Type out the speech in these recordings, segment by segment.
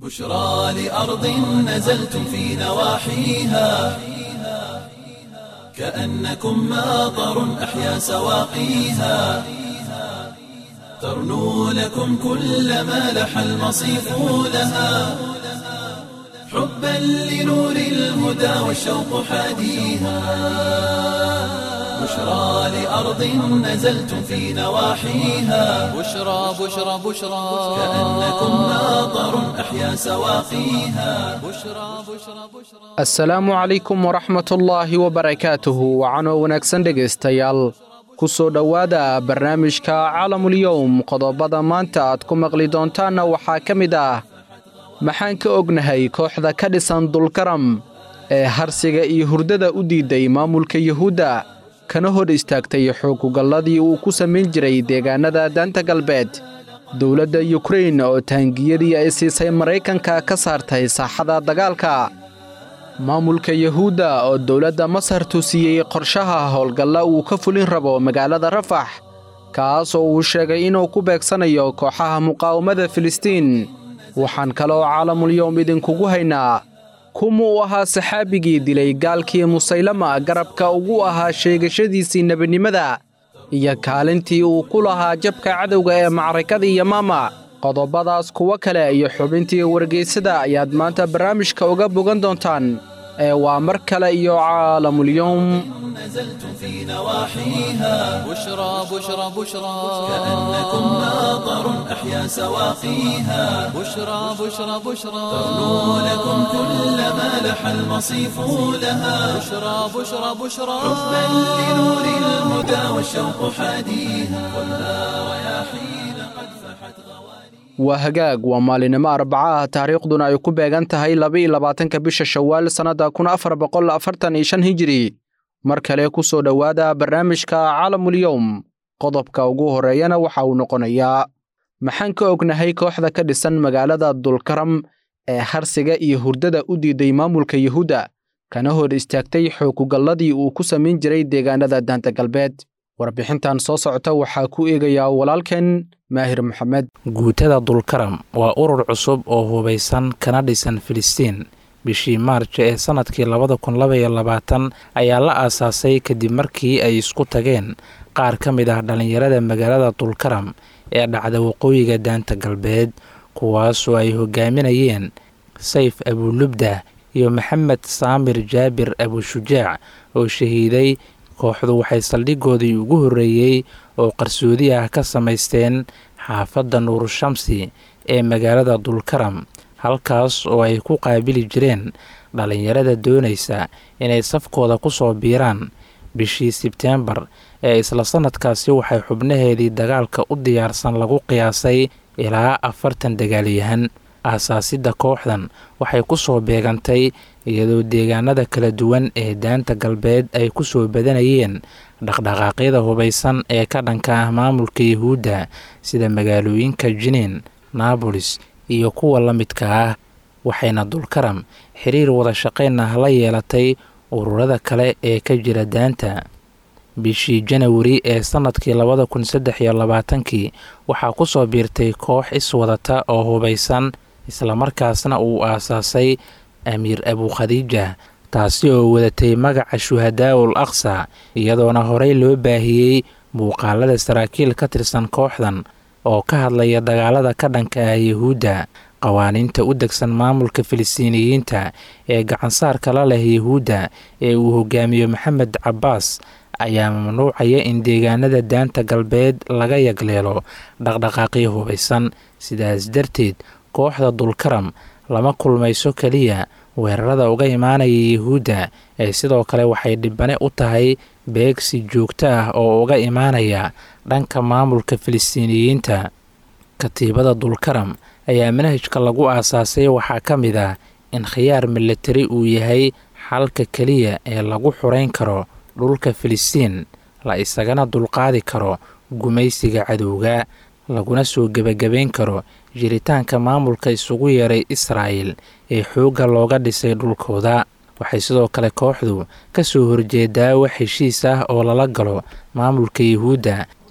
بشرى لأرض نزلتم في نواحيها كأنكم ماطر أحيا سواقيها ترنو لكم كل ما لح المصيف لها حبا لنور الهدى والشوق حاديها بشرى لأرض نزلتم في نواحيها بشرى بشرى بشرى كأنكم ماطر أحيا سواقيها بشرى بشرى بشرى asalaamu calaykum waraxmatullaahi wabarakaatuhu wacanoo wanaagsan dhegaystayaal ku soo dhowaada barnaamijka caalamul-yowm qodobada maanta aad ku maqli doontaanna waxaa ka mid ah maxaan ka ognahay kooxda ka dhisan dulkaram ee harsiga iyo hurdada u diiday maamulka yuhuudda kana hor istaagtay xoogugalladii uu ku samayn jiray deegaannada daanta galbeed dowladda yukrain oo taangiyadii ay siisay maraykanka ka saartay saaxada dagaalka maamulka yuhuudda oo dowladda masar tusiyey qorshaha howlgalla uu ka fulin rabo magaalada rafax kaas oo uu sheegay inuu ku beegsanayo kooxaha muqaawamada filistiin waxaan kaloo caalamul-yowm idinkugu haynaa kumuu ahaa saxaabigii dilay gaalkii musaylama garabka ugu ahaa sheegashadiisii nebinimada iyo kaalintii uu ku lahaa jabka cadowga ee macrakadii yamaama qodobadaas kuwo kale iyo xubintii wargeysada ayaad maanta barnaamijka uga bogan doontaan ee waa mar kale iyo caalamul-yowm نزلتم في نواحيها بشرى بشرى بشرى كأنكم ماطر أحيا سواقيها بشرى بشرى بشرى ترنو لكم كل ما لح المصيف لها بشرى بشرى بشرى حبا لنور الهدى والشوق حاديها خذها رياحين قد فحت غوانيها waa hagaag waa maalinimo arbaca ah taariikhduna ay ku beegan tahay laba-iyo labaatanka bisha shawaal sannadda kun afar boqol afartan iyo shan hijiri mar kale ku soo dhowaada barnaamijka caalamul-yowm qodobka ugu horreeyana waxa uu noqonayaa maxaan ka ognahay kooxda ka dhisan magaalada dulkaram ee harsiga iyo hurdada u diiday maamulka yuhuudda kana hor istaagtay xoogugalladii uu ku samayn jiray deegaannada daanta galbeed warbixintan soo socota waxaa ku eegayaa walaalkeen maahir maxamed guutada dulkaram waa urur cusub oo hubaysan kana dhisan filistiin bishii maarja ee sannadkii labada kun labaiyo labaatan ayaa la aasaasay kadib markii ay isku tageen qaar ka mid ah dhallinyarada magaalada dulkaram ee dhacda waqooyiga daanta galbeed kuwaasoo ay hogaaminayeen sayf abulubda iyo maxamed saamir jaabir abushujaac oo shahiiday kooxdu waxay saldhigoodii ugu horreeyey oo qarsoodi ah ka samaysteen xaafadda nuurushamsi ee magaalada dulkaram halkaas oo ay ku qaabili jireen dhallinyarada doonaysa inay safkooda ku soo biiraan bishii sebteembar ee isla sannadkaasi waxay xubnaheedii dagaalka u diyaarsan lagu qiyaasay ilaa afartan dagaalyahan aasaasidda kooxdan waxay ku soo beegantay iyadoo deegaanada kala duwan ee daanta galbeed ay ku soo badanayeen dhaqdhaqaaqyada hubaysan ee ka dhanka ah maamulka yuhuudda sida magaalooyinka jiniin naabolis iyo kuwa la midka ah waxayna dulkaram xiriir wada shaqayn ah la yeelatay ururada kale ee ka jira daanta bishii janawari ee sannadkii labada kun saddex iyo labaatankii waxaa ku soo biirtay koox iswadata oo hubaysan islamarkaasna uu aasaasay amiir abukhadiija taasi oo wadatay magaca shuhadaa'ul aqsa iyadoona horey loo baahiyey muuqaalada saraakiil ka tirsan kooxdan oo ka hadlaya dagaalada ka dhanka ah yuhuudda qawaaniinta u degsan maamulka filistiiniyiinta ee gacansaarka la leh yuhuudda ee uu hogaamiyo maxamed cabbaas ayaa mamnuucaya in deegaanada daanta galbeed laga yagleelo dhaqdhaqaaqyo hubaysan sidaas darteed kooxda dulkaram lama kulmayso keliya weerarada uga imaanaya yuhuudda ee sidoo kale waxay dhibane u tahay beegsi joogto ah oo uga imaanaya dhanka maamulka filistiiniyiinta katiibada dulkaram ayaa manhajka lagu aasaasay waxaa ka mid ah in khiyaar militari uu yahay xalka keliya ee lagu xurayn karo dhulka filistiin la isagana dulqaadi karo gumaysiga cadowga laguna soo gebagabayn karo jiritaanka maamulka isugu yeeray israa'el ee xoogga looga dhisay dhulkooda waxay sidoo kale kooxdu ka soo horjeedaa wax heshiis ah oo lala galo maamulka yuhuudda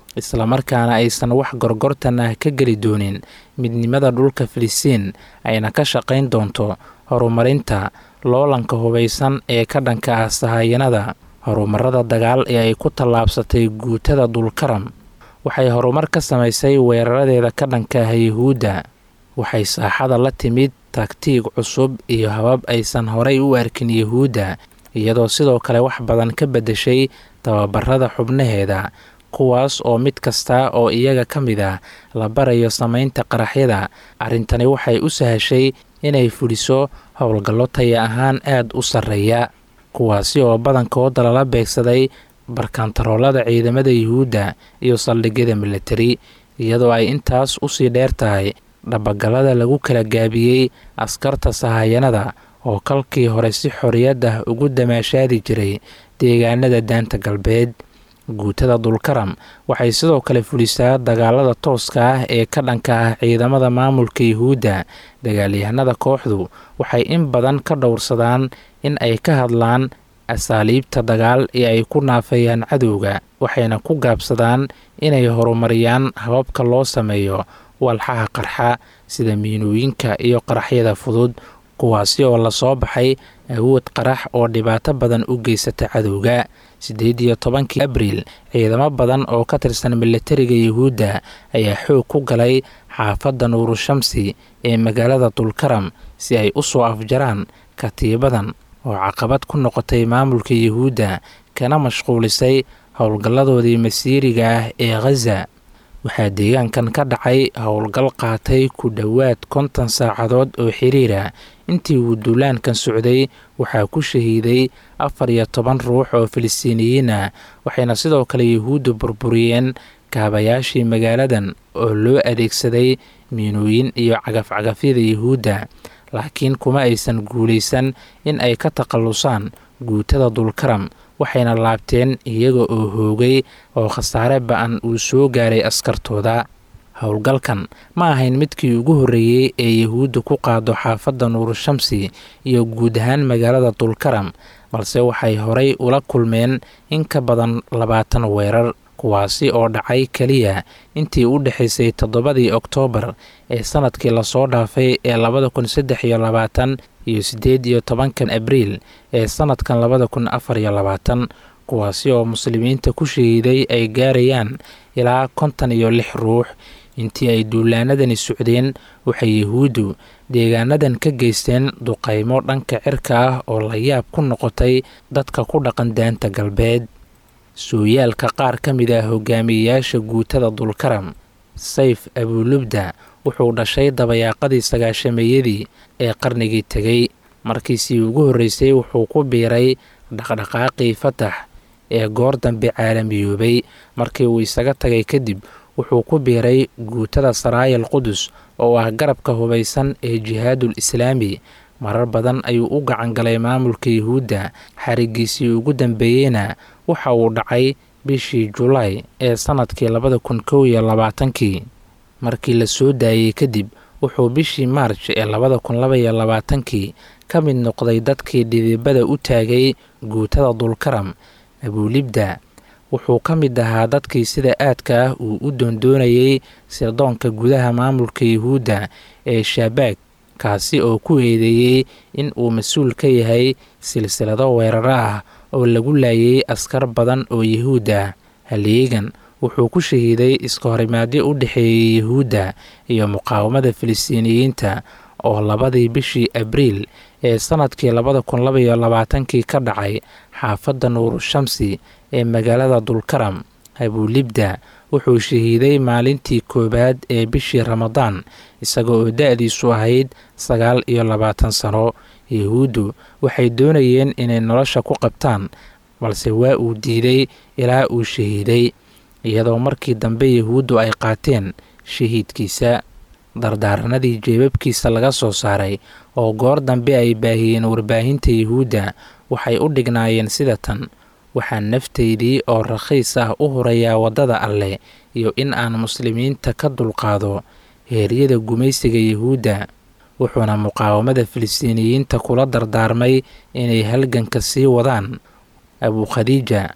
islamarkaana aysan wax gorgortan ah ka geli doonin midnimada dhulka filistiin ayna ka shaqayn doonto horumarinta loolanka hubaysan ee ka dhanka ah sahayanada horumarada dagaal ee ay ku tallaabsatay guutada dulkaram waxay horumar ka samaysay weeraradeeda ka dhanka ah yuhuudda waxay saaxada la timid taktiig cusub iyo habab aysan horay u arkin yuhuudda iyadoo sidoo kale wax badan ka beddeshay tababarada xubnaheeda kuwaas oo mid kasta oo iyaga ka mid ah la barayo samaynta qaraxyada arrintani waxay u sahashay inay fuliso howlgallo taya ahaan aad u sarreeya kuwaasi oo badankooda lala beegsaday barkantaroolada ciidamada yuhuudda iyo saldhigyada militari iyadoo ay intaas usii dheer tahay dhabagalada lagu kala gaabiyey askarta sahayanada oo kalkii hore si xorriyad ah ugu damaashaadi jiray deegaanada daanta galbeed guutada dulkaram waxay sidoo kale fulisaa dagaalada tooska ah ee ka dhanka ah ciidamada maamulka yuhuudda dagaalyahanada kooxdu waxay in badan ka dhowrsadaan in ay ka hadlaan asaaliibta dagaal ee ay ku naafayaan cadowga waxayna ku gaabsadaan inay horumariyaan hababka loo sameeyo walxaha qarxa sida miinooyinka iyo qaraxyada fudud kuwaasi oo lasoo baxay awood qarax oo dhibaato badan u geysata cadowga siddeed iyo tobankii abriil ciidamo badan oo ka tirsan militariga yuhuudda ayaa xoog ku galay xaafadda nuurushamsi ee magaalada dulkaram si ay u soo afjaraan katiibadan oo caqabad ku noqotay maamulka yuhuudda kana mashquulisay howlgalladoodii masiiriga ah ee khaza waxaa deegaankan ka dhacay howlgal qaatay ku dhowaad konton saacadood oo xiriira intii uu duulaankan socday waxaa ku shahiiday afar iyo toban ruux oo filistiiniyiin ah waxayna sidoo kale yuhuudda burburiyeen kaabayaashii magaaladan oo loo adeegsaday miinooyin iyo cagafcagafyada yuhuudda laakiin kuma aysan guulaysan in ay ka takhallusaan guutada dulkaram waxayna laabteen iyaga oo hoogay oo khasaare ba-an uu soo gaaray askartooda howlgalkan ma ahayn midkii ugu horreeyey ee yuhuudda ku qaado xaafadda nuurushamsi iyo guud ahaan magaalada dulkaram balse waxay horay ula kulmeen in ka badan labaatan weerar kuwaasi oo dhacay keliya intii u dhexaysay toddobadii oktoobar ee sanadkii lasoo dhaafay ee labada kun saddex iyo labaatan iyo siddeed iyo tobankan abriil ee sanadkan labada kun afar iyo labaatan kuwaasi oo muslimiinta ku shahiiday ay gaarayaan ilaa kontan iyo lix ruux intii ay duulaanadani socdeen waxay yuhuuddu deegaanadan ka geysteen duqaymo dhanka cirka ah oo la yaab ku noqotay dadka ku dhaqan daanta galbeed sooyaalka qaar ka mid ah hogaamiyeyaasha guutada dulkaram sayf abuulubda wuxuu dhashay dabayaaqadii sagaashameeyadii ee qarnigii tegey markiisii ugu horreysay wuxuu ku biiray dhaqdhaqaaqii fatax ee goor dambe caalamiyoobay markii uu isaga tagay kadib wuxuu ku biiray guutada saraayal qudus oo ah garabka hubaysan ee jihaadul islaami marar badan ayuu u gacan galay maamulka yuhuudda xarigiisii ugu dambeeyeyna waxa uu dhacay bishii julaay ee sannadkii labada kun kow iyo labaatankii markii la soo daayey kadib wuxuu bishii maarj ee labada kun laba iyo labaatankii ka mid noqday dadkii dhidibada u taagay guutada dulkaram abuulibda wuxuu ka mid ahaa dadkii sida aadka ah uu u doondoonayay sirdoonka gudaha maamulka yuhuudda ee shabaag kaasi oo ku eedeeyey in uu mas-uul ka yahay silsilado weeraro ah oo lagu laayay askar badan oo yuhuud ah haleegan wuxuu ku shahiiday iska horimaadyo u dhexeeyey yuhuudda iyo muqaawamada filistiiniyiinta oo labadii bishii abriil ee sannadkii labada kun labaiyo labaatankii ka dhacay xaafadda nuurushamsi ee magaalada dulkaram abuulibda wuxuu shahiiday maalintii koowaad ee bishii ramadaan isaga oo da-diisu ahayd sagaal iyo labaatan sano yuhuuddu waxay doonayeen inay nolosha ku qabtaan balse waa uu diiday ilaa uu shahiiday iyadoo markii dambe yuhuuddu ay qaateen shahiidkiisa dardaaranadii jeebabkiisa laga soo saaray oo goor dambe ay baahiyeen warbaahinta yuhuudda waxay u dhignaayeen sida tan waxaa naftaydii oo rakhiis ah u hurayaa waddada alleh iyo in aan muslimiinta ka dulqaado heeryada gumaysiga yuhuudda wuxuuna muqaawamada filistiiniyiinta kula dardaarmay inay halganka sii wadaan abukhadiija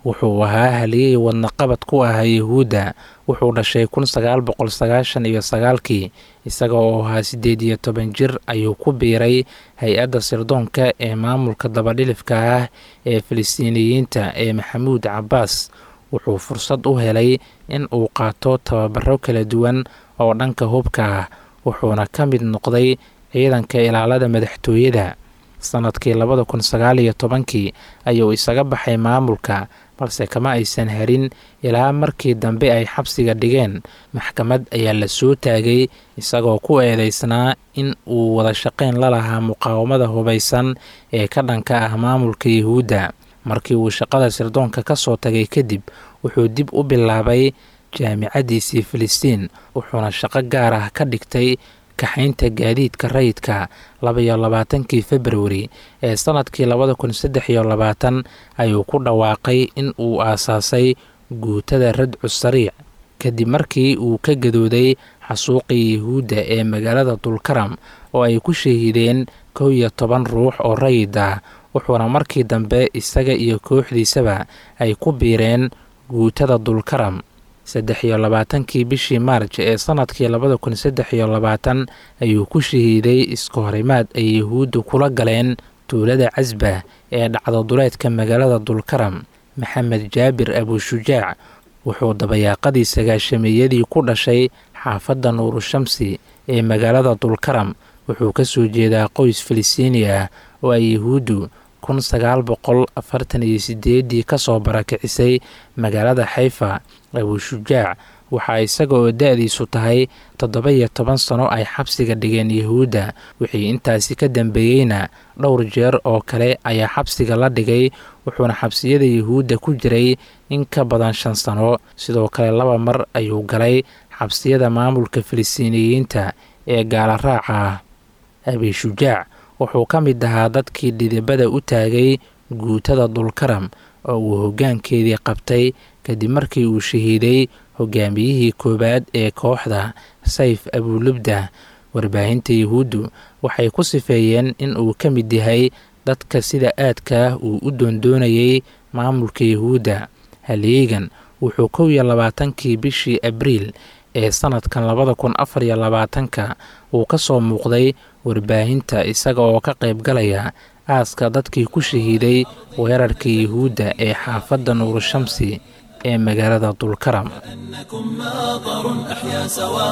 wuxuu ahaa haliyey wadnaqabad ku ahaa yuhuudda wuxuu dhashay kun sagaal boqol sagaashan iyo sagaalkii isaga oo ahaa siddeed iyo toban jir ayuu ku biiray hay-adda sirdoonka ee maamulka dabadhilifka ah ee filistiiniyiinta ee maxamuud cabbaas wuxuu fursad u helay in uu qaato tababaro kala duwan oo dhanka hubka ah wuxuuna ka mid noqday ciidanka ilaalada madaxtooyada sanadkii labada kun sagaal iyo tobankii ayuu isaga baxay maamulka balse kama aysan harin ilaa markii dambe ay xabsiga dhigeen maxkamad ayaa la soo taagay isagoo ku eedeysnaa in uu wada shaqayn la lahaa muqaawamada hubaysan ee ka dhanka ah maamulka yuhuudda markii uu shaqada sirdoonka ka soo tagay kadib wuxuu dib u bilaabay jaamicaddiisii filistiin wuxuuna shaqo gaar ah ka dhigtay kaxaynta gaadiidka rayidka labaiyo labaatankii februari ee sanadkii labada kun saddex iyo labaatan ayuu ku dhawaaqay in uu aasaasay guutada radcu sariic kadib markii uu ka gadooday xasuuqii yuhuudda ee magaalada dulkaram oo ay ku shahiideen kow iyo toban ruux oo rayid ah wuxuuna markii dambe isaga iyo kooxdiisaba ay ku biireen guutada dulkaram saddex iyo labaatankii bishii maarj ee sanadkii labada kun saddex iyo labaatan ayuu ku shahiiday iska horimaad ay yuhuuddu kula galeen tuulada casba ee dhacdo duleedka magaalada dulkaram maxamed jaabir abushujaac wuxuu dabayaaqadii sagaashameeyadii ku dhashay xaafadda nuurushamsi ee magaalada dulkaram wuxuu ka soo jeedaa qoys filistiini ah oo ay yuhuuddu kun sagaal boqol afartan iyo sideedii kasoo barakicisay magaalada xayfa abushujaac waxaa isaga oo da-diisu tahay toddoba iyo toban sano ay xabsiga dhigeen yuhuudda wixii intaasi ka dambeeyeyna dhowr jeer oo kale ayaa xabsiga la dhigay wuxuuna xabsiyada yuhuudda ku jiray in ka badan shan sano sidoo kale laba mar ayuu galay xabsiyada maamulka filistiiniyiinta ee gaala raaca ah abishujaac wuxuu ka mid ahaa dadkii dhidibada u taagay guutada dulkaram oo uu hoggaankeedii qabtay kadib markii uu shahiiday hogaamiyihii koowaad ee kooxda sayf abulubda warbaahinta yuhuuddu waxay ku sifeeyeen in uu ka mid yahay dadka sida aadka uu u doondoonayay maamulka yuhuudda halyeegan wuxuu kow iyo labaatankii bishii abriil ee sanadkan labada kun afar iyo labaatanka uu ka soo muuqday warbaahinta isaga oo ka qayb galaya aaska dadkii ku shahiiday weerarka yuhuudda ee xaafadda nuurushamsi ee magaalada dulkaram أنكم ماطر أحيا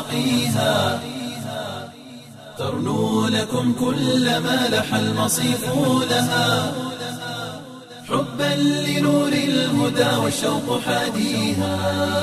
سواقيها ترنو لكم كل ما لح المصيف لها حبا لنور الهدى والشوق حاديها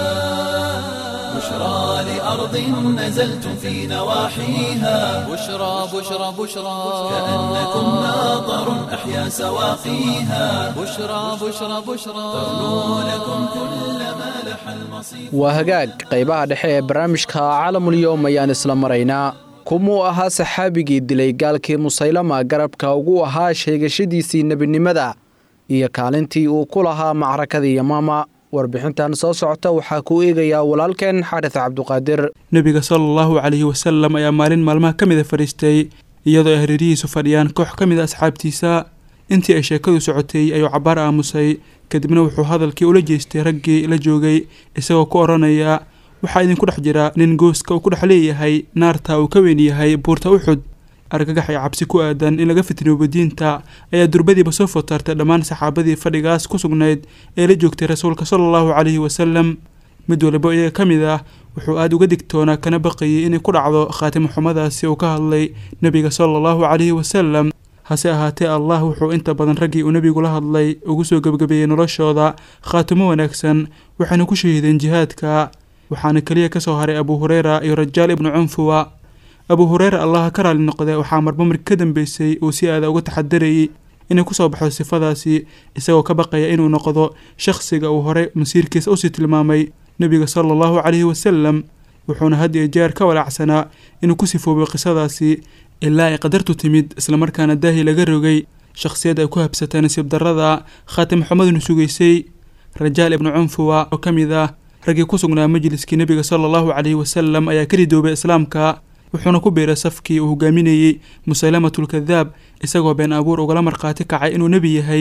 بشرى لأرض نزلتم في نواحيها بشرى بشرى بشرى كأنكم ماطر أحيا سواقيها بشرى بشرى بشرى ترنو لكم كل ما لح المصيف waa hagaag qaybaha dhexe ee barnaamijka caalamulyoom ayaan isla maraynaa kumuu ahaa saxaabigii dilay gaalkii musaylama garabka ugu ahaa sheegashadiisii nebinimada iyo kaalintii uu ku lahaa macrakadii yamaama warbixintan soo socota waxaa ku eegayaa walaalkeen xaris cabduqaadir nebiga sala allahu calayhi wasalam ayaa maalin maalmaha ka mida fadhiistay iyadoo ay hareerihiisu fadhiyaan koox ka mid a asxaabtiisa intii ay sheekadu socotay ayuu cabbaar aamusay kadibna wuxuu hadalkii ula jeestay raggii la joogay isagoo ku odhanaya waxaa idinku dhex jira nin gooska uu ku dhex leeyahay naarta uu ka weyn yahay buurta uxud argagax iyo cabsi ku aadan in laga fitnoobo diinta ayaa durbadiiba soo fotartay dhammaan saxaabadii fadhigaas ku sugnayd ee la joogtay rasuulka sala allahu calayhi wasalam mid waliba iyaga ka mid ah wuxuu aada uga digtoonaa kana baqayay inay ku dhacdo khaatimo xumadaasi uu ka hadlay nebiga sala allahu calayhi wasalam hase ahaatee allah wuxuu inta badan raggii uu nebigu la hadlay ugu soo gebagabeeyey noloshooda khaatimo wanaagsan waxayna ku shahiideen jihaadka waxaana keliya kasoo haray abu hureyra iyo rajaal ibnu cunfuwa abu hureyra allaha ka raali noqde waxaa marba markii ka dambeysay uu si aada uga taxadarayay inay kusoo baxdo sifadaasi isagoo ka baqaya inuu noqdo shakhsiga uu horey masiirkiisa usii tilmaamay nebiga sala allahu calayhi wasalam wuxuuna had iyo jeer ka walaacsanaa inuu ku sifoobay qisadaasi ilaa ay qadartu timid islamarkaana daahi laga rogay shakhsiyad ay ku habsatay nasiib darrada khaatim xumaduna sugaysay rajaal ibnu cunfuwa oo ka mid ah raggii ku sugnaa majliskii nebiga sala allahu calayhi wasalam ayaa ka ridoobay islaamka wuxuuna ku biiray safkii uu hogaaminayey musalamatulkadaab isagoo been abuur ugala markhaati kacay inuu nebi yahay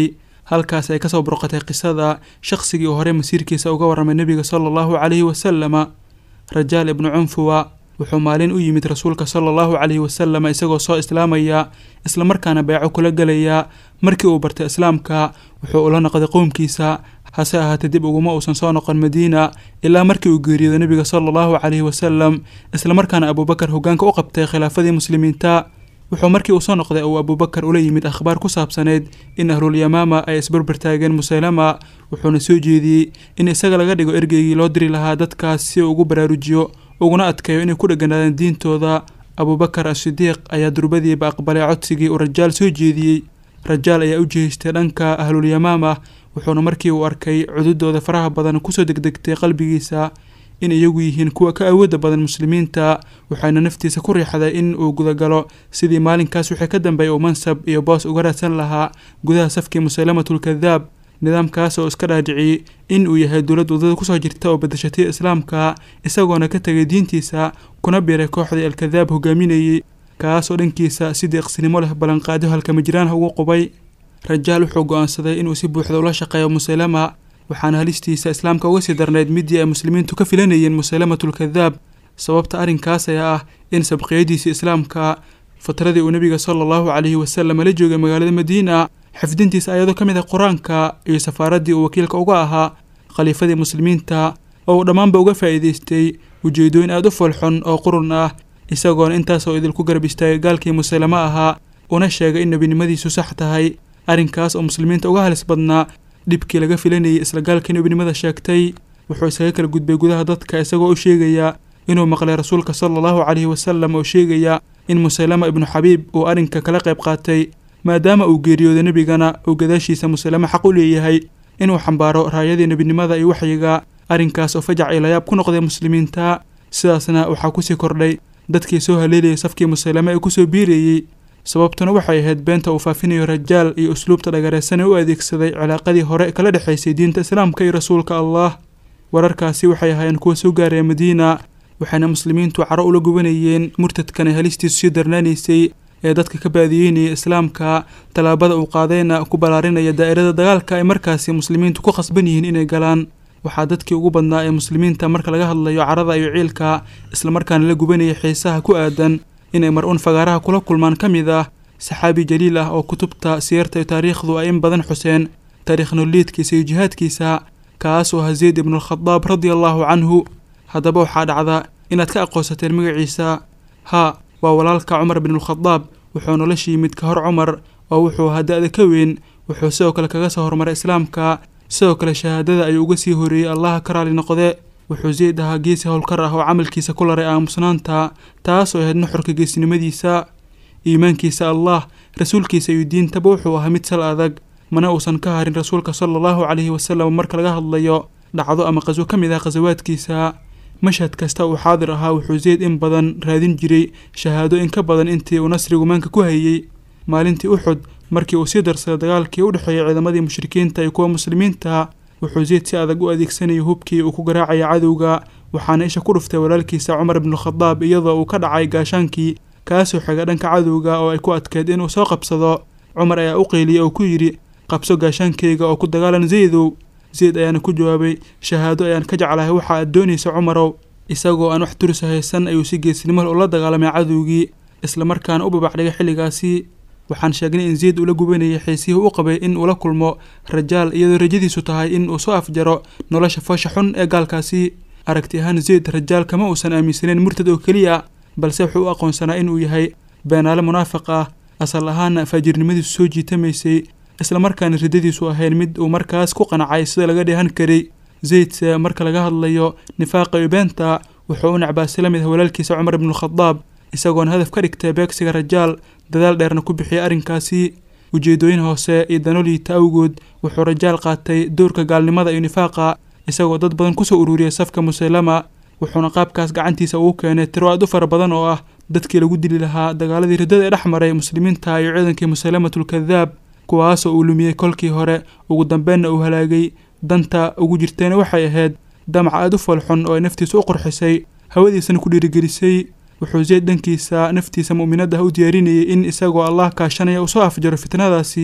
halkaas ay kasoo burqatay qisada shaqsigii uu horey masiirkiisa uga warramay nebiga sala allahu calayhi wasalama rajaal ibnu cunfuwa wuxuu maalin u yimid rasuulka sala allahu calayhi wasalama isagoo soo islaamaya islamarkaana beeco kula gelaya markii uu bartay islaamka wuxuu ula noqday qowmkiisa hase ahaatee dib uguma uusan soo noqon madiina ilaa markii uu geeriyooday nebiga sala allahu calayhi wasalam islamarkaana abuubakar hoggaanka u qabtay khilaafadii muslimiinta wuxuu markii uu soo noqday uu abuubakar ula yimid akhbaar ku saabsaneyd in ahlulyamaama ay isbarbar taageen musaylama wuxuuna soo jeediyey in isaga laga dhigo ergeygii loo diri lahaa dadkaas si uu ugu baraarujiyo uguna adkeeyo inay ku dheganaadaan diintooda abuubakar asidiiq ayaa durbadiiba aqbalay codsigii uu rajaal soo jeediyey rajaal ayaa u jeestay dhanka ahlulyamaama wuxuuna markii uu arkay cududooda faraha badan kusoo degdegtay qalbigiisa in iyagu yihiin kuwa ka awoodda badan muslimiinta waxayna naftiisa ku riixday in uu gudagalo sidii maalinkaas wixii ka dambeeyay uu mansab iyo boos uga raadsan lahaa gudaha safkii musaylamatulkadaab nidaamkaas oo iska dhaadhiciyey in uu yahay dowlad waddada kusoo jirta oo badashatay islaamka isagoona ka tegay diintiisa kuna biiray kooxdii alkadaab hogaaminayey kaas oo dhankiisa si deeqsinimo leh ballanqaadyo halkamajiraanha ugu qubay rajaal wuxuu go-aansaday inuu si buuxda ula shaqeeyo musaylama waxaana halistiisa islaamka uga sii darnayd midii ay muslimiintu ka filanayeen musaylamatulkadaab sababta arrinkaas ayaa ah in sabqiyadiisii islaamka fatradii uu nebiga sala allahu calayhi wasalam la joogay magaalada madiina xifdintiisa ayadoo ka mid ah qur-aanka iyo safaaraddii uu wakiilka uga ahaa khaliifadii muslimiinta oo uu dhammaanba uga faa'iidaystay ujeedooyin aada u foolxun oo qurun ah isagoona intaasoo idinku garab istaagay gaalkii musaylamo ahaa una sheegay in nebinimadiisu sax tahay arrinkaas oo muslimiinta uga halis badnaa dhibkii laga filanayay isla gaalkii nebinimada sheegtay wuxuu iskaga kala gudbay gudaha dadka isagoo u sheegaya inuu maqlay rasuulka sala allahu calayhi wasalam oo sheegaya in musaylama ibnu xabiib uu arrinka kala qayb qaatay maadaama uu geeriyooday nebigana uu gadaashiisa musaylamo xaq u leeyahay inuu xambaaro raayadii nebinimada iyo waxyiga arrinkaas oo fajac iyo layaab ku noqday muslimiinta sidaasna waxaa kusii kordhay dadkii soo haleelayay safkii musaylamo ee kusoo biirayey sababtuna waxay ahayd beenta uu faafinayo rajaal iyo usluubta dhagareesan ee u adeegsaday cilaaqadii hore kala dhexaysay diinta islaamka iyo rasuulka allah wararkaasi waxay ahaayeen kuwa soo gaaraya madiina waxayna muslimiintu caro ula gubanayeen murtadkan ay halistiisu sii darnaanaysay ee dadka ka baadiyeynaya islaamka tallaabada uu qaadayna ku ballaarinaya daa'irada dagaalka ay markaasi muslimiintu ku khasban yihiin inay galaan waxaa dadkii ugu badnaa ee muslimiinta marka laga hadlayo carada iyo ciilka islamarkaana la gubanaya xiisaha ku aadan inay mar-uun fagaaraha kula kulmaan ka mid ah saxaabi jaliil ah oo kutubta siyarta iyo taariikhdu ay in badan xuseen taariikh nololiidkiisa iyo jihaadkiisa kaas oo ahaa zayd ibnualkhadaab radia allaahu canhu haddaba waxaa dhacda inaad ka aqoonsateen magaciisa haa waa walaalka cumar binulkhadaab wuxuu nolosha yimid ka hor cumar oo wuxuu ahaa da-da ka weyn wuxuu sidoo kale kaga soo horumaray islaamka sidoo kale shahaadada ayuu uga sii horeeyey allaha ka raali noqde wuxuu zayd ahaa geesi howlkar ah oo camalkiisa ku laray aamusnaanta taasoo ahayd nuxurka geesnimadiisa iimaankiisa allah rasuulkiisa iyo diintaba wuxuu ahaa mid sal adag mana uusan ka harin rasuulka sala allahu calayhi wasalam marka laga hadlayo dhacdo ama qaswo ka mid ah qasawaadkiisa mashhad kasta uu xaadir ahaa wuxuu zayd in badan raadin jiray shahaado in ka badan intii uu nasrigu maanka ku hayey maalintii uxud markii uu sii darsaday dagaalkii u dhexeeyay ciidamadii mushrikiinta iyo kuwa muslimiinta wuxuu zayd si adag u adeegsanayay hubkii uu ku garaacaya cadowga waxaana isha ku dhuftay walaalkiisa cumar ibnukhadaab iyadoo uu ka dhacay gaashaankii kaasoo xiga dhanka cadowga oo ay ku adkeed inuu soo qabsado cumar ayaa u qeyliyey oo ku yidhi qabso gaashaankayga oo ku dagaalan zaydow zayd ayaana ku jawaabay shahaado ayaan ka jeclahay waxa aad doonaysa cumarow isagoo aan wax turisa haysan ayuu si geesnimo ula dagaalamay cadowgii islamarkaana u babacdhigay xilligaasi waxaan sheegnay in zayd uu la gubanayay xiisihii u qabay in uu la kulmo rajaal iyadoo rajadiisu tahay in uu soo afjaro nolosha foosha xun ee gaalkaasi aragti ahaan zayd rajaal kama uusan aaminsaneyn murtad oo keliya balse wuxuu u aqoonsanaa inuu yahay beenaale munaafiq ah asal ahaana faajirnimadiisu soo jiitamaysay islamarkaana riddadiisu ahayn mid uu markaas ku qanacay sida laga dheehan karay zaydse marka laga hadlayo nifaaqa iyo beenta wuxuu u necbaasay la mid ah walaalkiisa cumar ibnukhadaab isagoona hadaf ka dhigtay beegsiga rajaal dadaal dheerna ku bixiyay arrinkaasi ujeedooyin hoose iyo danoliita awgood wuxuu rajaal qaatay doorka gaalnimada iyo nifaaqa isagoo dad badan kusoo ururiyay safka musaylama wuxuuna qaabkaas gacantiisa ugu keenay tiro aad u fara badan oo ah dadkii lagu dili lahaa dagaaladii riddada ee dhex maray muslimiinta iyo ciidankii musaylamatul-kadaab kuwaasoo uu lumiyey kolkii hore ugu dambeenna uu halaagay danta ugu jirtayna waxay ahayd damac aad u foolxun oo ay naftiisa u qurxisay hawadiisana ku dhiirigelisay wuxuu zayd dhankiisa naftiisa mu'minadda ah u diyaarinayay in isagoo allah kaashanaya uu soo afjaro fitnadaasi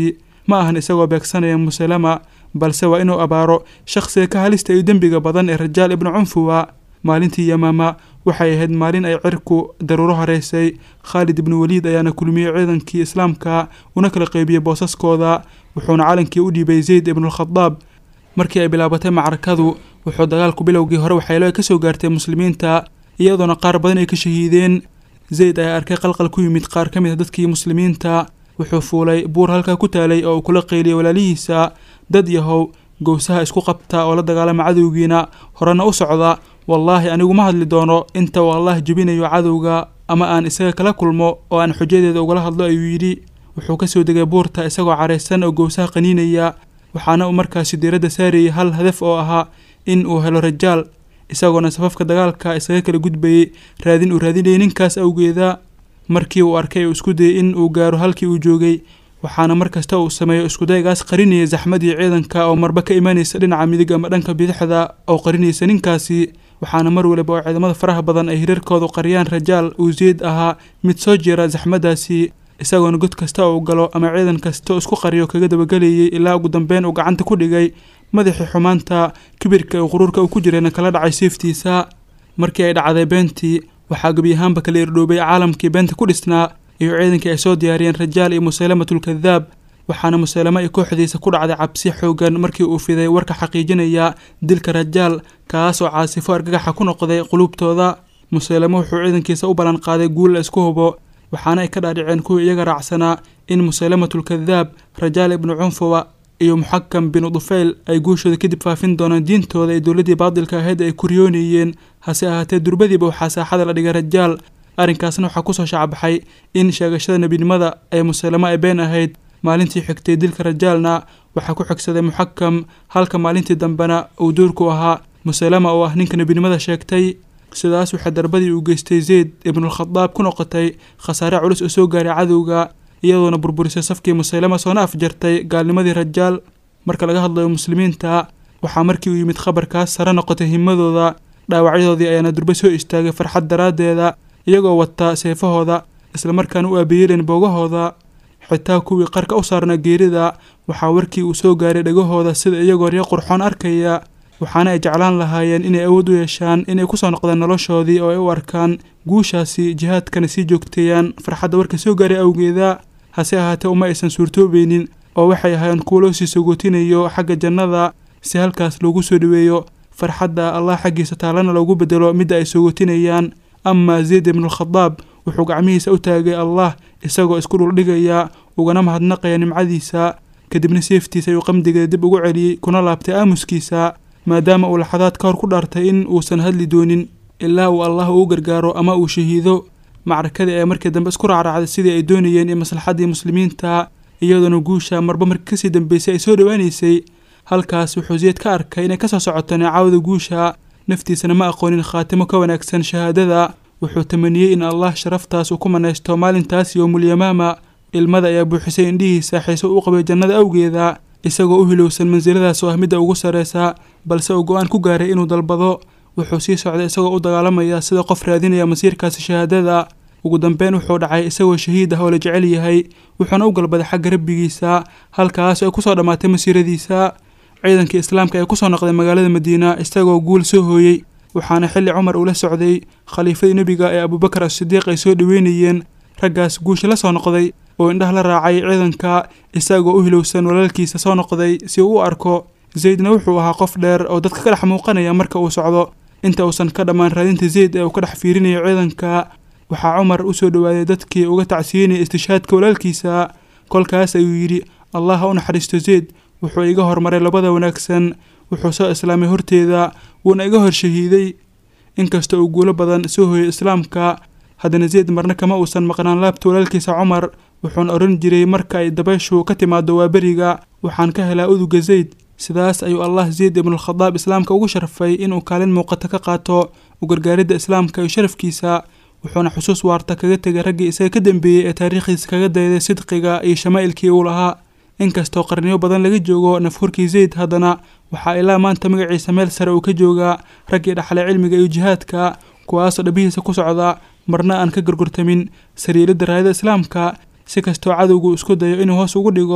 ma ahan isagoo beegsanaya musalama balse waa inuu abaaro shakhsiga ka halista iyo dembiga badan ee rajaal ibnu cunfuwa maalintii yamaama waxay ahayd maalin ay cirku daruuro horeysay khaalid ibnu waliid ayaana kulmiyey ciidankii islaamka una kala qeybiyey boosaskooda wuxuuna calankii u dhiibay zayd ibnualkhadaab markii ay bilaabatay macrakadu wuxuu dagaalku bilowgii hore waxyeelo ay kasoo gaartay muslimiinta iyadoona qaar badan ay ka shahiideen zayd ayaa arkay qalqal ku yimid qaar ka mid a dadkii muslimiinta wuxuu fuulay buur halkaa ku taalay oo uu kula qeyliyay walaalihiisa dad yahow gowsaha isku qabta oo la dagaalama cadowgiina horena u socda wallaahi anigu ma hadli doono inta uu allah jebinayo cadowga ama aan isaga kala kulmo oo aan xujadeeda ugala hadlo ayuu yidhi wuxuu kasoo degay buurta isagoo caraysan oo gowsaha qaniinaya waxaana uu markaasi diiradda saarayay hal hadaf oo ahaa in uu helo rajaal isagoona safafka dagaalka isaga kala gudbayay raadin uu raadinayay ninkaas awgeeda markii uu arkay uu isku dayay in uu gaaro halkii uu joogay waxaana mar kasta uu sameeyo iskudaygaas qarinayay zaxmadii ciidanka oo marba ka imanaysa dhinaca midig ama dhanka bidixda oo qarinaysa ninkaasi waxaana mar waliba oo ciidamada faraha badan ay hirarkoodu qariyaan rajaal uu zeyd ahaa mid soo jeera zaxmadaasi isagoona god kasta uu galo ama ciidan kasta isku qariyo kaga dabagelayay ilaa ugu dambeyn uu gacanta ku dhigay madaxii xumaanta kibirka iyo quruurka uu ku jirayna kala dhacay seeftiisa markii ay dhacday beentii waxaa gebi ahaanba kala irdhoobay caalamkii beenta ku dhisnaa iyo ciidankii ay soo diyaariyeen rajaal iyo musaylamatulkadaab waxaana musaylamo iyo kooxdiisa ku dhacday cabsi xoogan markii uu fiday warka xaqiijinaya dilka rajaal kaas oo caasifo argagaxa ku noqday quluubtooda musaylamo wuxuu ciidankiisa u ballan qaaday guul la isku hubo waxaana ay ka dhaadhiceen kuwii iyaga raacsanaa in musaylamatulkadaab rajaal ibnu cunfuwa iyo muxakam binu dufayl ay guushooda kadib faafin doonaan diintooda ee dowladdii baadilka ahayd ay kuryoonayeen hase ahaatee durbadiiba waxaa saaxada la dhigay rajaal arrinkaasna waxaa kusoo shacbaxay in sheegashada nebinimada ee musaylamo ay been ahayd maalintii xigtay dilka rajaalna waxaa ku xigsaday muxakam halka maalintii dambena uu duurku ahaa musaylama oo ah ninka nebinimada sheegtay sidaas waxaa darbadii uu geystay zeyd ibnualkhadaab ku noqotay khasaare culus oo soo gaaray cadowga iyadoona burburisay safkii musaylama soona afjartay gaalnimadii rajaal marka laga hadlayo muslimiinta waxaa markii uu yimid khabarkaas sare noqotay himadooda dhaawacyadoodii ayaana durbe soo istaagay farxad daraaddeeda iyagoo wata seefahooda islamarkaana u aabiyeeleen boogahooda xitaa kuwii qarka u saarnaa geerida waxaa warkii uu soo gaaray dhegahooda sida iyagoo ryo qurxoon arkaya waxaana ay jeclaan lahaayeen inay awood u yeeshaan inay kusoo noqdaan noloshoodii oo ay u arkaan guushaasi jihaadkana sii joogteeyaan farxadda warka soo gaaray awgeeda hase ahaatee uma aysan suurtoobeynin oo waxay ahaayeen kuwo loo sii sogootinayo xagga jannada si halkaas loogu soo dhoweeyo farxadda allah xaggiisa taalana loogu bedelo midda ay sogootinayaan amaa zayd ibnualkhadaab wuxuu gacmihiisa u taagay allah isagoo isku dhuldhigaya ugana mahadnaqaya nimcadiisa kadibna seeftiisa ayuu qamdigeeda dib ugu celiyey kuna laabtay aamuskiisa maadaama uu laxadaad ka hor ku dhaartay in uusan hadli doonin ilaa uu allah uu gargaaro ama uu shahiido macrakadii ayaa markii dambe isku raacraacday sidii ay doonayeen iyo maslaxaddii muslimiinta iyadoona guusha marba markii kasii dambeysay ay soo dhowaanaysay halkaas wuxuu zeyd ka arkay inay kasoo socoto neecaawda guusha naftiisana ma aqoonin khaatimo ka wanaagsan shahaadada wuxuu tamaniyey in allah sharaftaas uu ku manaysto maalintaas yowmulyamaama ilmada ayaa buuxisay indhihiisa xiiso u qabay jannada awgeeda isagoo u hilowsan mansiladaas oo ah midda ugu sarreysa balse uu go-aan ku gaaray inuu dalbado wuxuu sii socday isagoo u dagaalamaya sida qof raadinaya masiirkaasi shahaadada ugu dambeyn wuxuu dhacay isagoo shahiid ah oo la jecel yahay wuxuuna u galbaday xagga rabbigiisa halkaas ay kusoo dhammaatay masiiradiisa ciidankii islaamka ee kusoo noqday magaalada madiina isagoo guul soo hooyey waxaana xilli cumar uu la socday khaliifadii nebiga ee abuubakar as-sidiiq ay soo dhoweynayeen raggaas guusha la soo noqday oo indhaha la raacay ciidanka isagoo u hilowsan walaalkiisa soo noqday si uu u arko zaydna wuxuu ahaa qof dheer oo dadka ka dhex muuqanaya marka uu socdo inta uusan ka dhammaan raadinta zayd ee uu ka dhex fiirinayo ciidanka waxaa cumar u soo dhowaaday dadkii uga tacsiinaya istishaadka walaalkiisa kolkaas ayuu yidhi allah ha u naxariisto zayd wuxuu iga hormaray labada wanaagsan wuxuu soo islaamay horteeda wuuna iga hor shahiiday inkasta uu guulo badan soo hooyay islaamka haddana zayd marna kama uusan maqnaan laabta walaalkiisa cumar wuxuuna odhan jiray marka ay dabayshu ka timaado waa beriga waxaan ka helaa uduga zayd sidaas ayuu allah zayd ibnualkhadaab islaamka ugu sharfay inuu kaalin muuqata ka qaato u gargaaridda islaamka iyo sharafkiisa wuxuuna xusuus waarta kaga tegay raggii isaga ka dambeeyey ee taariikhdiisa kaga dayday sidqiga iyo shamaa'ilkii uu lahaa inkastoo qarniyo badan laga joogo nafhurkii zayd haddana waxaa ilaa maanta magaciisa meel sare uu ka joogaa raggii dhaxlay cilmiga iyo jihaadka kuwaasoo dhabihiisa ku socda marna aan ka gorgortamin sariiradda raayada islaamka si kastoo cadowgu isku dayo inuu hoos ugu dhigo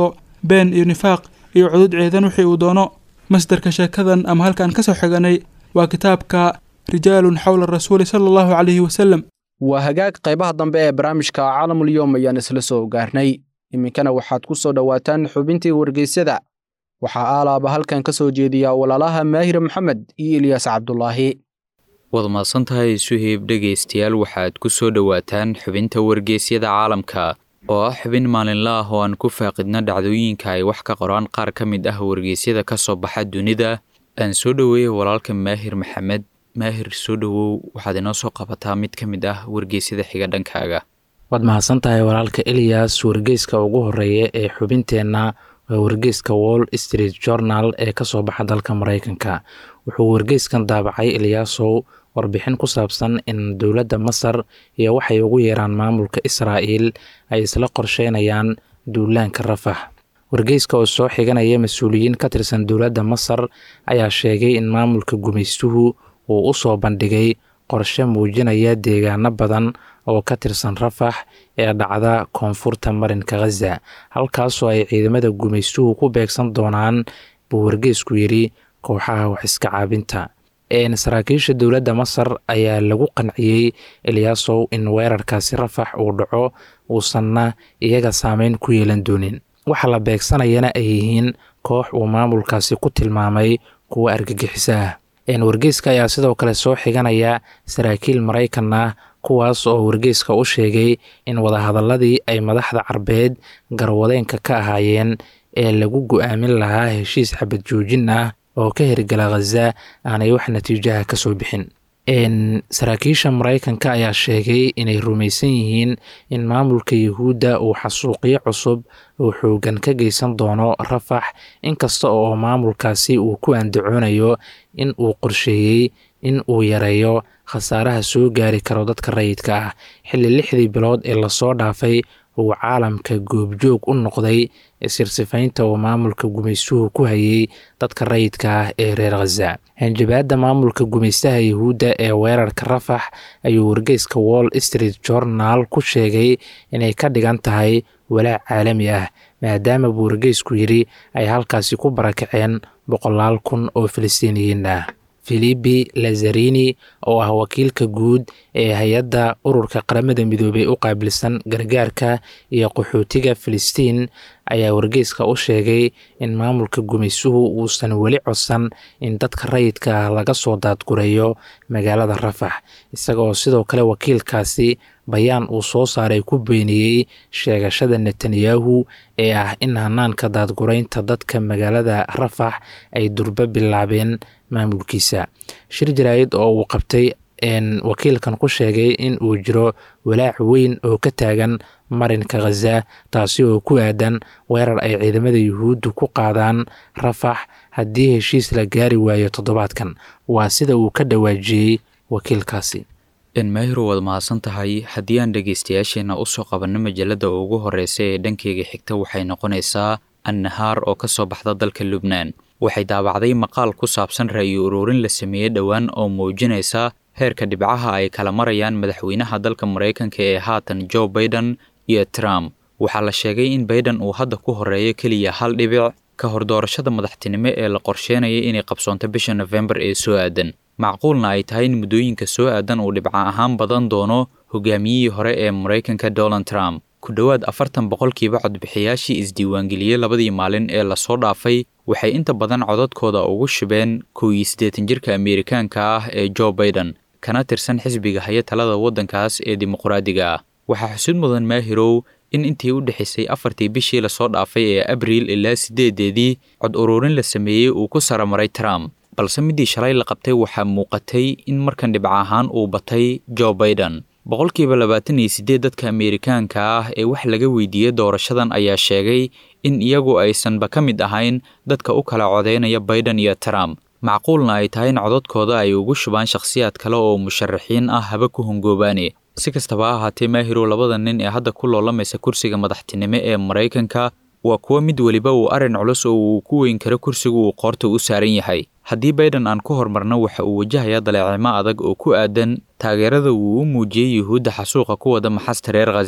been iyo nifaaq iyo cudud ciidan wixii uu doono masdarka sheekadan ama halkaan ka soo xiganay waa kitaabka rijaalun xowla rasuuli sala allahu calayhi wasalam waa hagaag qaybaha dambe ee barnaamijka caalamulyoom ayaan isla soo gaarnay iminkana waxaad ku soo dhowaataan xubintii wargeysyada waxaa aalaaba halkan ka soo jeediya walaalaha maahir maxamed iyo ilyaas cabdulaahi waad mahadsantahay suheyb dhegaystayaal waxaad ku soo dhowaataan xubinta wargeysyada caalamka oo ah xubin maalinla ah oo aan ku faaqidna dhacdooyinka ay wax ka qoraan qaar ka mid ah wargeysyada ka soo baxa dunida aan soo dhoweeyey walaalka maahir maxamed maahir soo dhowow waxaad inoo soo qabataa mid ka mid ah wargeysyada xiga dhankaaga waad mahadsan tahay walaalka eliyas wargeyska ugu horeeya ee xubinteenna waa wargeyska wall street journal ee kasoo baxa dalka mareykanka wuxuu wargeyskan daabacay eliyaasow warbixin ku saabsan in dowladda masar iyo waxay ugu yeeraan maamulka israa'iil ay isla qorsheynayaan duulaanka rafax wargeyska oo soo xiganaya mas-uuliyiin ka tirsan dowladda masar ayaa sheegay in maamulka gumaystuhu uu u soo bandhigay qorshe muujinaya deegaano badan oo ka tirsan rafax ee dhacda koonfurta marinka khaza halkaasoo ay ciidamada gumaystuhu ku beegsan doonaan buu wargeysku yidhi kooxaha wax iska caabinta saraakiisha dowladda masar ayaa lagu qanciyey eliyaasow in weerarkaasi rafax uu dhaco uusanna iyaga saameyn ku yeelan doonin waxa la beegsanayana ay yihiin koox uu maamulkaasi ku tilmaamay kuwa argagixiso ah wargeyska ayaa sidoo kale soo xiganaya saraakiil maraykan ah kuwaas oo wargeyska u sheegay in wadahadaladii ay madaxda carbeed garwadeenka ka ahaayeen ee lagu go-aamin lahaa heshiis xabad joojin ah oo ka hirgala khaza aanay wax natiijaha ka soo bixin saraakiisha maraykanka ayaa sheegay inay rumaysan yihiin in maamulka yuhuudda uu xasuuqyo cusub uu xoogan ka geysan doono rafax inkasta oo maamulkaasi uu ku andacoonayo in uu qorsheeyey in uu yareeyo khasaaraha soo gaari karo dadka rayidka ah xilli lixdii bilood ee lasoo dhaafay uu caalamka goobjoog u noqday sirsifaynta uu maamulka gumaystuhu ku hayay dadka rayidka ah ee reer khaza hanjabaadda maamulka gumaystaha yuhuudda ee weerarka rafax ayuu wargeyska wall street journal ku sheegay inay ka dhigan tahay walaac caalami ah maadaama buu wargeysku yidhi ay halkaasi ku barakaceen boqolaal kun oo filistiiniyiin ah filibi lazarini oo ah wakiilka guud ee hay-adda ururka qaramada midoobey u qaabilsan gargaarka iyo qaxootiga filistiin ayaa wargeyska u sheegay in maamulka gumaysuhu uusan weli codsan in dadka rayidka ah laga soo daadgureeyo magaalada rafax isagaoo sidoo kale wakiilkaasi bayaan uu soo saaray ku beeniyey sheegashada netanyahu ee ah in hanaanka daadgureynta dadka magaalada rafax ay durbo bilaabeen maamulkiisa shir jaraayid oo uu qabtay wakiilkan ku sheegay in uu jiro walaac weyn oo ka taagan marinka khaza taasi oo ku aadan weerar ay ciidamada yuhuuddu ku qaadaan rafax haddii heshiis la gaari waayo toddobaadkan waa sida uu ka dhawaajiyey wakiilkaasi maahiro waad mahadsan tahay haddii aan dhegaystayaasheenna usoo qabanno majalada ugu horreysa ee dhankeyga xigta waxay noqonaysaa annahaar oo ka soo baxda dalka lubnaan waxay daabacday maqaal ku saabsan ra'yi ururin la sameeyey dhowaan oo muujinaysa heerka dhibcaha ay kala marayaan madaxweynaha dalka maraykanka ee haatan joe baiden iyo trump waxaa la sheegay in baiden uu hadda ku horreeyo keliya hal dhibic ka hor doorashada madaxtinimo ee la qorsheynaya inay qabsoonto bisha nofembar ee soo aadan macquulna ay tahay in muddooyinka soo aadan uu dhibca ahaan badan doono hogaamiyihii hore ee maraykanka donald trump ku dhowaad afartan boqolkiiba codbixiyaashii isdiiwaangeliyey labadii maalin ee lasoo dhaafay waxay inta badan codadkooda ugu shubeen kow iyo siddeetan jirka ameerikaanka ah ee joe baiden kana tirsan xisbiga haya talada waddankaas ee dimuqraadiga ah waxaa xusud mudan maahirow in intii u dhexaysay afartii bishii lasoo dhaafay ee abriil ilaa siddeedeedii cod ururin la sameeyey uu ku saramaray trump balse midii shalay la qabtay waxaa muuqatay in markan dhibca ahaan uu batay joe baiden boqolkiiba labaatan iyo siddeed dadka ameerikaanka ah ee wax laga weydiiyey doorashadan ayaa sheegay in iyagu aysanba ka mid ahayn dadka u kala codeynaya baiden iyo trump macquulna ay tahay in codadkooda ay ugu shubaan shakhsiyaad kale oo musharaxiin ah haba ku hongoobaane si kastaba ha ahaatee maahirow labada nin ee hadda ku loolamaysa kursiga madaxtinimo ee maraykanka waa kuwo mid weliba uu arrin culus oo uu ku weyn karo kursiga uu qoorta u saaran yahay haddii baiden aan ku hormarno waxa uu wajahayaa daleecimo adag oo ku aadan taageerada uu u muujiyey yuhuudda xasuuqa ku wada maxasta reer khaza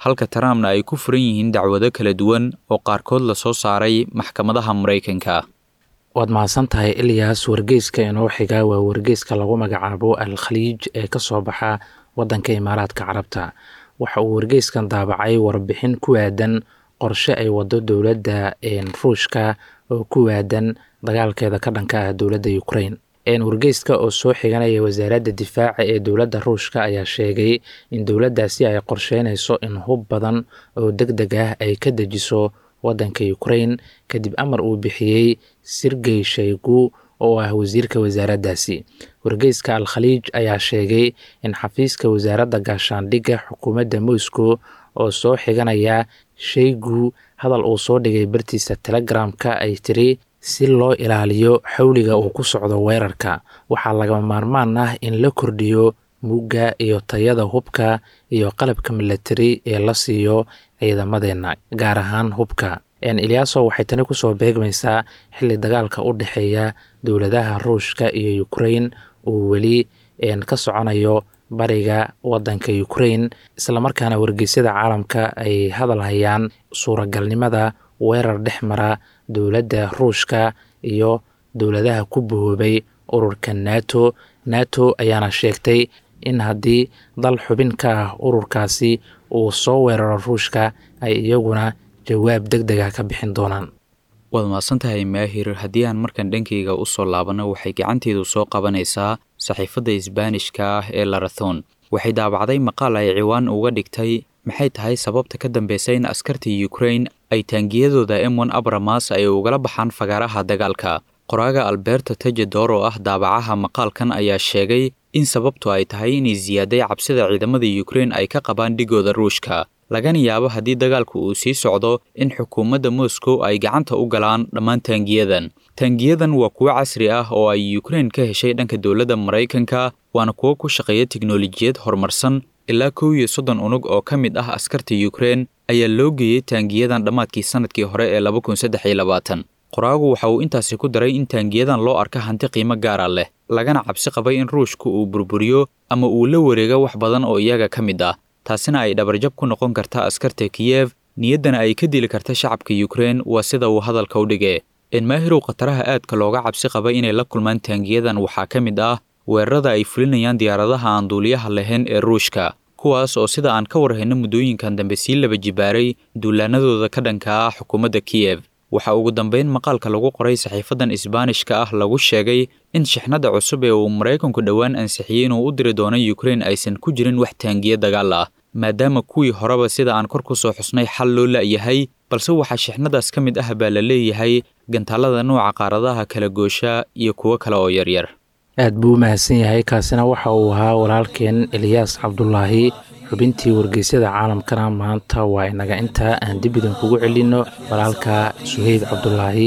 halka trumpna ay ku furan yihiin dacwado kala duwan oo qaarkood lasoo saaray maxkamadaha maraykanka waad mahadsan tahay ilyas wargeyska inoo xiga waa wargeyska lagu magacaabo al khaliij ee ka soo baxa waddanka imaaraadka carabta waxa uu wargeyskan daabacay warbixin ku aadan qorshe ay wado dowladda ruushka oo ku waadan dagaalkeeda ka dhanka ah dowladda ukraine wargeyska oo soo xiganaya wasaaradda difaaca ee dowladda ruushka ayaa sheegay in dowladdaasi ay qorsheynayso in hub badan oo deg deg ah ay ka dejiso waddanka ukraine kadib amar uu bixiyey sirgey shaygu oo ah wasiirka wasaaraddaasi wargeyska al khaliij ayaa sheegay in xafiiska wasaaradda gaashaandhigga xukuumadda moscow oo soo xiganaya shaygu hadal uu soo dhigay bartiisa telegramka ay tiri si loo ilaaliyo xawliga uu ku socdo weerarka waxaa lagama maarmaan ah in la kordhiyo mugga iyo tayada hubka iyo qalabka milatari ee la siiyo ciidamadeenna gaar ahaan hubka eliyaaso waxay tani kusoo beegmaysaa xilli dagaalka u dhexeeya dowladaha ruushka iyo ukraine uu weli ka soconayo bariga waddanka ukraine islamarkaana wargeysyada caalamka ay hadal hayaan suuragalnimada weerar dhex mara dowladda ruushka iyo dowladaha ku bahoobay ururka nato nato ayaana sheegtay in haddii dal xubin ka ah ururkaasi uu soo weeraro ruushka ay iyaguna jawaab deg dega ka bixin doonaan waad mahadsantahay maahir haddii aan markan dhankayga u soo laabanno waxay gacanteedu soo qabanaysaa saxiifadda isbaanishka ah ee larathon waxay daabacday maqaal ay ciwaan uga dhigtay maxay tahay sababta ka dambeysa in askarta ukraine ay taangiyadooda m on abramas ay ugala baxaan fagaaraha dagaalka qoraaga alberto tejedor oo ah daabacaha maqaalkan ayaa sheegay in sababtu ay tahay inay siyaaday cabsida ciidamada ukraine ay ka qabaan dhigooda ruushka lagana yaabo haddii dagaalku uu sii socdo in xukuumadda moscow ay gacanta u galaan dhammaan taangiyadan taangiyadan waa kuwo casri ah oo ay ukraine ka heshay dhanka dowladda maraykanka waana kuwo ku shaqeeya tiknolojiyad horumarsan ilaa kow iyo soddon unug oo ka mid ah askarta ukraine ayaa loo geeyey taangiyadan dhammaadkii sanadkii hore ee laba kun saddex iyo labaatan qoraagu waxa uu intaasi ku daray in taangiyadan loo arka hanti qiimo gaara leh lagana cabsi qabay in ruushku uu burburiyo ama uu la wareego wax badan oo iyaga ka mid ah taasina ay dhabarjab ku noqon karta askarta kiyev niyaddana ay ka dili karta shacabka ukraine waa sida uu hadalka u dhige enmaahirow khataraha aadka looga cabsi qabay inay la kulmaan taangiyadan waxaa ka mid ah weerarada ay fulinayaan diyaaradaha aan duuliyaha lahayn ee ruushka kuwaas oo sida aan ka warhayno muddooyinkan dambe sii laba jibaaray duulaanadooda ka dhanka ah xukuumadda kiyev waxaa ugu dambeyn maqaalka lagu qoray saxiifadan isbaanishka ah lagu sheegay in shixnada cusub ee uu maraykanku dhowaan ansixiyey inuu u diri doono ukraine aysan ku jirin wax taangiya dagaal ah maadaama kuwii horeba sida aan kor ku soo xusnay xal loo la'yahay balse waxaa shixnadaas ka mid ah baa la leeyahay gantaalada nooca qaaradaha kala goosha iyo kuwo kale oo yaryar aad buu u mahadsan yahay kaasina waxa uu ahaa walaalkeen eliyaas cabdulaahi xubintii wargeysyada caalamkana maanta waa inaga intaa aan dib idinkugu celinno walaalka suheyb cabdulaahi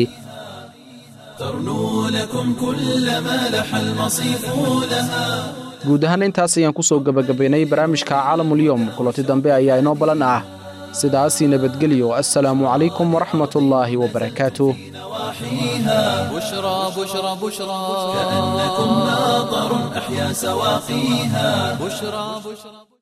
ترنو لكم كل ما لح المصيف لها guud ahaan intaas ayaan ku soo gebagabaynay barnaamijka caalamulyoom kulanti dambe ayaa inoo balan ah sidaasii nabadgelyo assalaamu calaykum waraxmatullaahi wabarakaatuh نواحيها بشرى بشرى بشرى كأنكم ناظر أحيا سواقيها بشرى بشرى